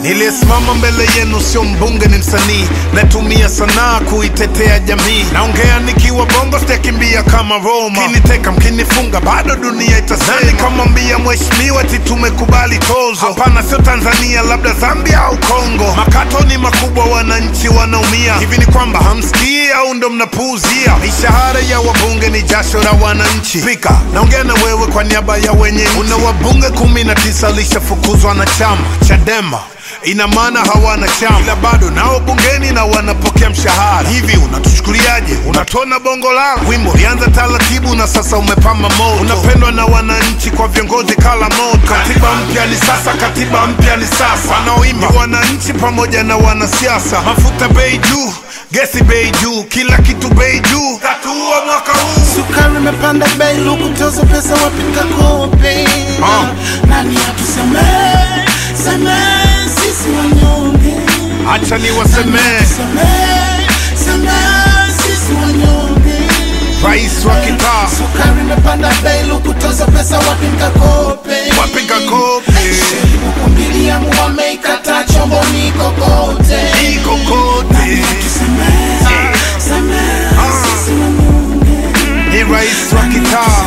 Niliyesimama mbele yenu sio mbunge, ni msanii. Natumia sanaa kuitetea jamii. Naongea nikiwa bongo, sitakimbia kama Roma. Mkiniteka mkinifunga, bado dunia itasema. Nani kamwambia mheshimiwa eti tumekubali tozo? Hapana, sio Tanzania, labda Zambia au Kongo. Makato ni makubwa, wananchi wanaumia. Hivi ni kwamba hamsikii au ndo mnapuuzia? Mishahara ya wabunge ni jasho la wananchi. Spika, naongea na wewe kwa niaba ya wenye nchi. Una wabunge kumi na tisa lishafukuzwa na chama Chadema ina maana hawana chama, ila bado nao bungeni na wanapokea mshahara. Hivi unatuchukuliaje? Unatona bongo lala. Wimbo ulianza taratibu na sasa umepamba moto, unapendwa na wananchi kwa viongozi kala moto. Katiba mpya ni sasa, katiba mpya ni sasa. Wanaoimba ni wananchi pamoja na wanasiasa. Mafuta bei juu, gesi bei juu, kila kitu bei juu. Tatuua mwaka huu Sukari imepanda bei, luku tozo pesa wapinga kope. Ah. Nani atusemee, semee sisi wanyonge. Acha niwasemee, Semee, semee sisi wanyonge. rais wa kitaa Sukari imepanda bei, luku tozo pesa wapinga kope. wapiga kope Buku mbili yangu wameikata chomboni kokote. iko kote, Semee, semee sisi wanyonge. ni rais wa kitaa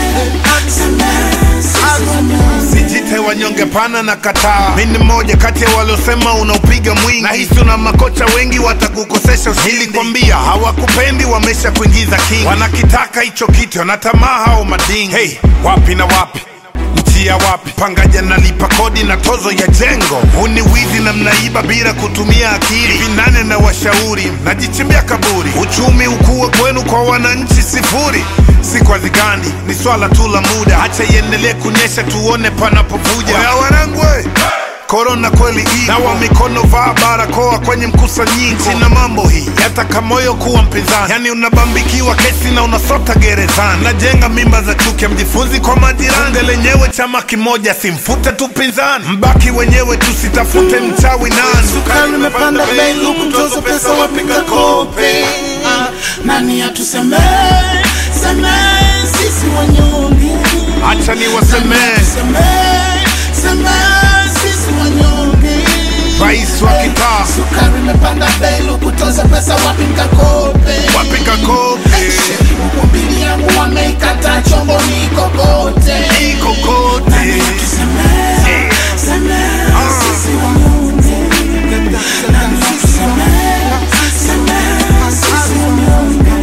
Semee sisi wanyonge. Sijite wanyonge pana na kataa. Mi ni mmoja kati ya waliosema unaupiga mwingi, na hisi una makocha wengi watakukosesha ushindi. Nilikwambia hawakupendi, wamesha kuingiza kingi, wanakitaka hicho kitu, wanatamaa hao madingi. Hey, wapi na wapi mtia wapi? Pangaja nalipa kodi na tozo ya jengo. Huu ni wizi na mnaiba bila kutumia akili. Hivi nane na washauri najichimbia kaburi. Uchumi ukue kwenu, kwa wananchi sifuri. Si kwa zigandi, ni swala tu la muda. Acha iendelee kunyesha, tuone panapovuja. Oya wanangu, we! Korona kweli ipo, nawa mikono, vaa barakoa kwenye mkusanyiko. Sina mambo hii yataka moyo kuwa mpinzani, yani unabambikiwa kesi na unasota gerezani. Najenga mimba za chuki, mjifunzi kwa majirani. Bunge lenyewe chama kimoja, simfute tu pinzani, mbaki wenyewe, tusitafute mchawi nani. Sukari imepanda bei, luku tozo pesa wapiga kope. Ah, Nani atusemee, semee sisi wanyonge. Acha niwasemee, Semee, semee sisi wanyonge. rais wa kitaa Sukari imepanda bei, luku tozo pesa wapiga kope. wapiga kope Buku mbili yangu wameikata chomboni kokote. iko kote. Semee, semee sisi wanyonge. Nani atusemee, semee sisi wanyonge.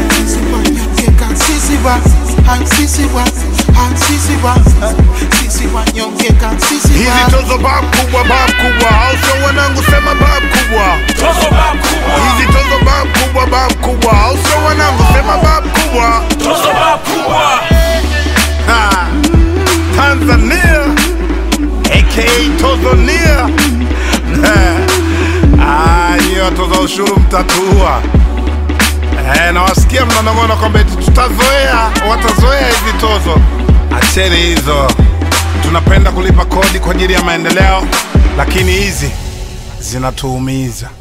Hizi tozo bab kubwa, bab kubwa, au sio wanangu? Sema bab kubwa. Tozo bab kubwa, Hizi tozo bab kubwa, bab kubwa, au sio wanangu? Sema bab kubwa. tozo bab kubwa. Ha. Tanzania aka Tozonia. Ah, hiyo toza ushuru mtatua. Eh, nawasikia mnanong'ona kwamba eti tutazoea, watazoea hizi tozo. Acheni hizo, tunapenda kulipa kodi kwa ajili ya maendeleo, lakini hizi zinatuumiza.